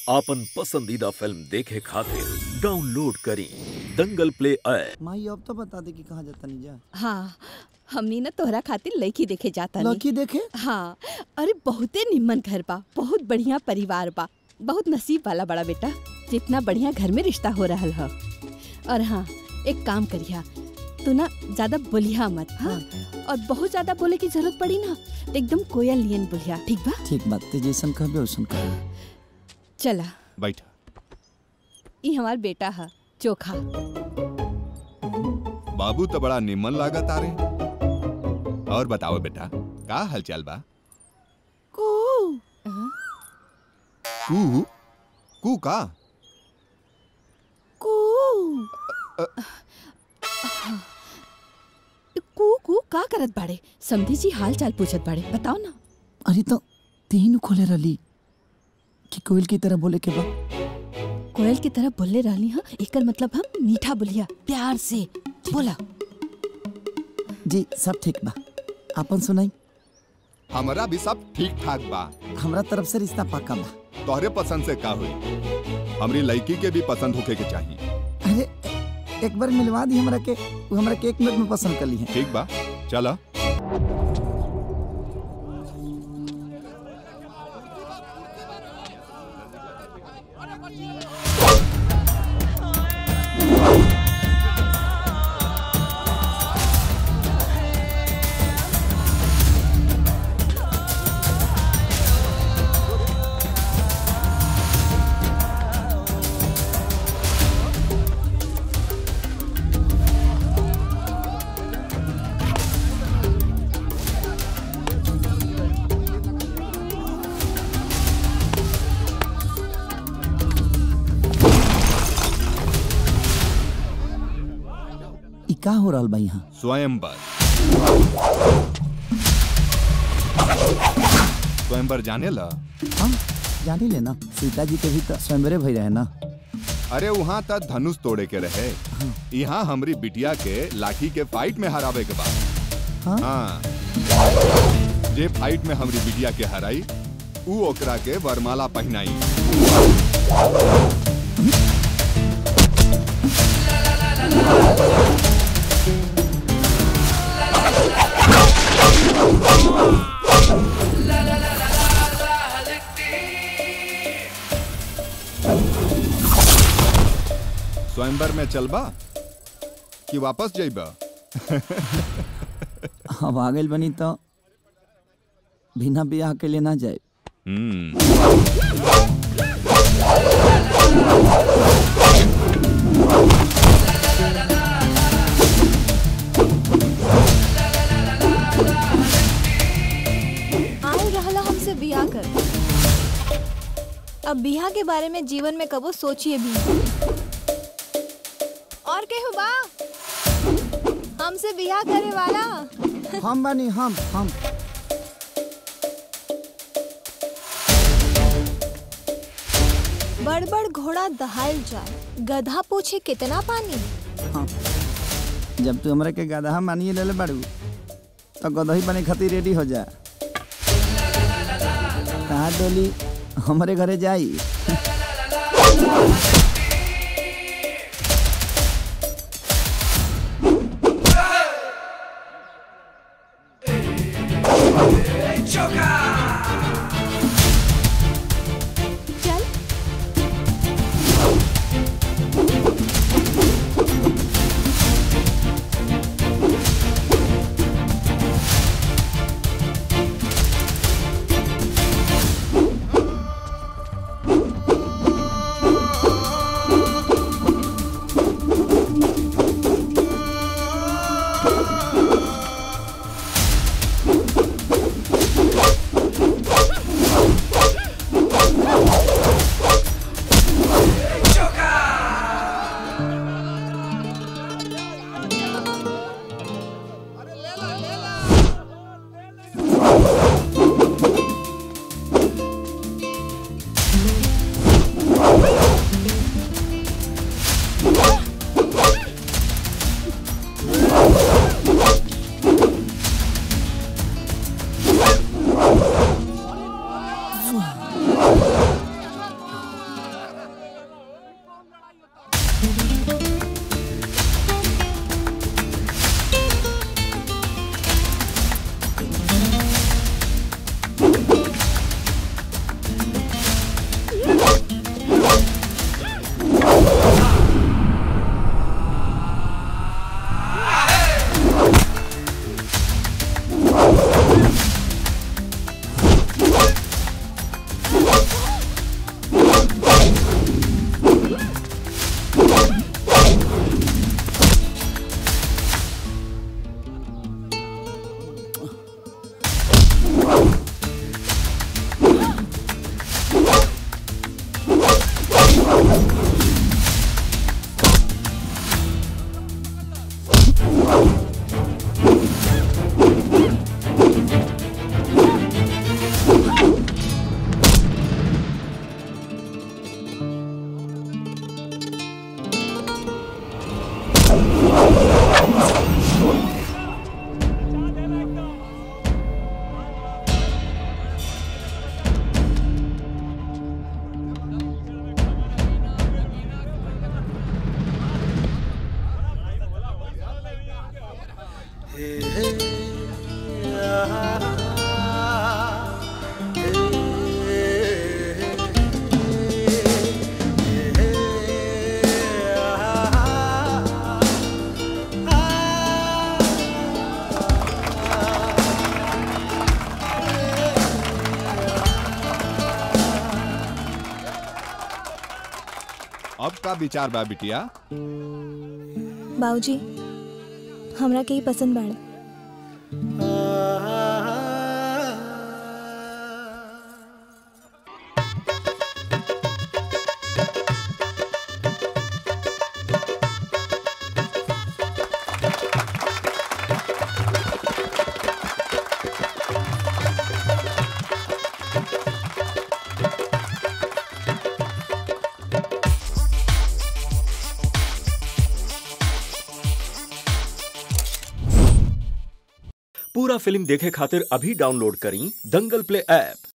आपन पसंदीदा फिल्म देखे खातिर डाउनलोड करी दंगल प्ले ऐप माई अब तो बता दे कि कहाँ जाता नहीं जा हाँ हमनी ना तोहरा खातिर लड़की देखे जाता नहीं लड़की देखे हाँ अरे बहुते निम्मन घर बा बहुत बढ़िया परिवार बा बहुत नसीब वाला बड़ा बेटा जितना बढ़िया घर में रिश्ता हो रहा है और हाँ एक काम करिया तू ना ज्यादा बोलिया मत हाँ और बहुत ज्यादा बोले की जरूरत पड़ी ना तो एकदम कोयल लियन बोलिया ठीक बा ठीक बात ते जैसन कहबे वैसन कहबे चला बैठ ई हमार बेटा है चोखा बाबू तो बड़ा निमन लागत आ रे और बताओ बेटा का हालचाल बा हाँ, कू कू का कू कू का करत बाड़े समधी जी हाल चाल पूछत बाड़े बताओ ना अरे तो तीन खोले रली कि कोयल की तरह बोले के बा कोयल की तरह बोले रहनी हा एकर मतलब हम मीठा बोलिया प्यार से बोला जी सब ठीक बा आपन सुनाई हमारा भी सब ठीक ठाक बा हमरा तरफ से रिश्ता पक्का बा तोहरे पसंद से का हुई हमरी लड़की के भी पसंद होके के चाहिए अरे ए- एक बार मिलवा दी हमरा के वो हमरा के एक मिनट में पसंद कर ली है ठीक बा चला ई का हो रहल बा यहाँ स्वयंवर स्वयंवर जाने ला हम जानी ले ना सीता जी के भी तो स्वयंवरे भई रहे ना अरे वहाँ तक धनुष तोड़े के रहे यहाँ हमरी बिटिया के लाठी के फाइट में हरावे के बाद हाँ? हाँ जे फाइट में हमरी बिटिया के हराई ऊ ओकरा के वरमाला पहनाई स्वयंवर में चलबा कि वापस जइबा अब आ गइल बनी तो बिना ब्याह के लिए ना जाए हम्म आए रहला हमसे बियाह कर अब बियाह के बारे में जीवन में कबो सोचिए भी और केहू बा हमसे बियाह करे वाला हम बनी हम हम बड़ बड़ घोड़ा दहाल जाए गधा पूछे कितना पानी हाँ जब तू हमरा के गदहा मानिए ले ले बाड़ू तो गदही बने खातिर रेडी हो जा कहा डोली हमारे घरे जाई चल अब का विचार बा बिटिया बाबूजी हमरा के ही पसंद बाड़े पूरा फिल्म देखे खातिर अभी डाउनलोड करी दंगल प्ले ऐप